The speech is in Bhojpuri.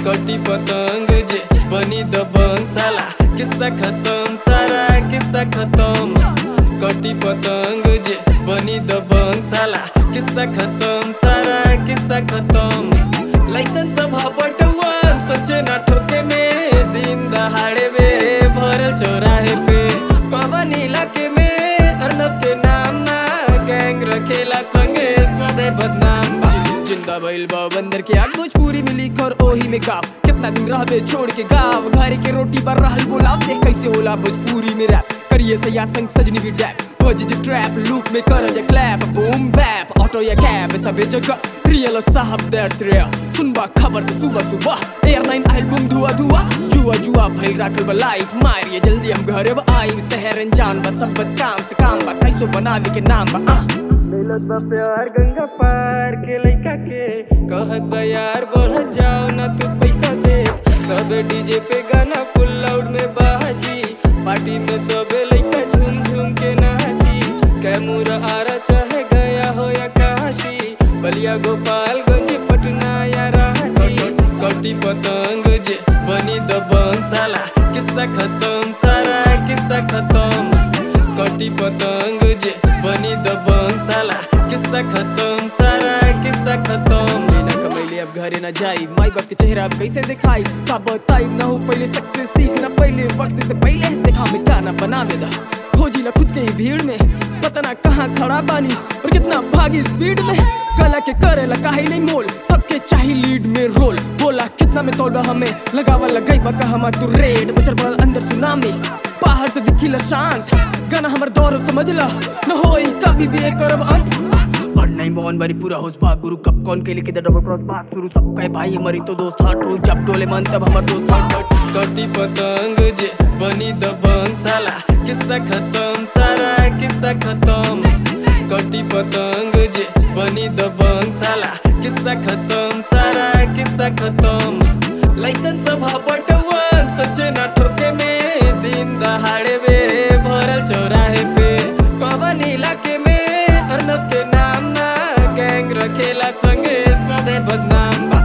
कटी पतंग जे बनी दबंग साला किस्सा खत्म सारा किस्सा खत्म कटी पतंग जे बनी दबंग साला किस्सा खत्म सारा किस्सा खत्म लैकन सभा पटवन सचे ना ठोके में दिन दहाड़े में भरल चौराहे पे पवन इलाके में अर्नब के नाम ना गैंग रखेला संगे सबे बदनाम बा जिंदा भइल बा बंदर के आग भोजपुरी में लिख और ओही में गाव कितना दिन रहबे छोड़ के गाव घर के रोटी पर रहल बोलाव देख कैसे होला भोजपुरी में रैप करिए से या संग सजनी भी डैप बज जे ट्रैप लूप में कर जे क्लैप बूम बैप ऑटो या कैब सबे जगह रियल साहब दैट्स रियल सुनबा खबर तो सुबह सुबह एयर नाइन आइल बूम धुआ धुआ जुआ जुआ भइल राखल बा लाइफ मारिए जल्दी हम घरे बा आई शहर जान बा सब बस काम से काम बा कैसो बनावे के नाम बा आ मिलत बा प्यार गंगा पार के लइका के कहत बा यार बढ़ जाओ ना तू पैसा दे सब डीजे पे गाना फुल लाउड में बाजी पार्टी में सब लइका झूम झूम के नाची कैमूर आरा चाहे गया हो या काशी बलिया गोपालगंज पटना या रांची कटी पतंग जे बनी दबंग साला किस्सा खत्म सारा किस्सा खत्म कटी पतंग जे बनी दबंग साला किस्सा खत्म सारा किस्सा खत्म बिना कमैले अब घरे न जाई माई बाप के चेहरा अब कैसे दिखाई का बताई ना हो पहले सक्सेस सीखना पहले वक्त से पहले देखा में गाना बनावे दा खोजी ना खुद के ही भीड़ में पता ना कहाँ खड़ा बानी और कितना भागी स्पीड में कला के करेला काहे नहीं मोल सबके चाही लीड में रोल बोला कितना में तोड़ हमें लगावा लगाई बका हम तू रेड मचल पड़ल अंदर सुनामी बाहर से दिखिला शांत गाना हमर दौर समझ ला न होई कभी भी एक करब अंत और नहीं मोहन बारी पूरा होश पा गुरु कब कौन के लिखे डबल क्रॉस बात शुरू सब कहे भाई हमारी तो दोस्त हट रोज जब डोले मन तब हमार दोस्त हट हट कटी पतंग जे बनी दबंग साला किस्सा खत्म सारा किस्सा खत्म कटी पतंग जे बनी दबंग साला किस्सा खत्म सारा किस्सा खत्म लइकन सभा पटवन सचे ना ठोके में दिन दहाड़े में भरल चौराहे पे पवन इलाके में अर्नब के नाम ना गैंग रखेला संगे सबे बदनाम बा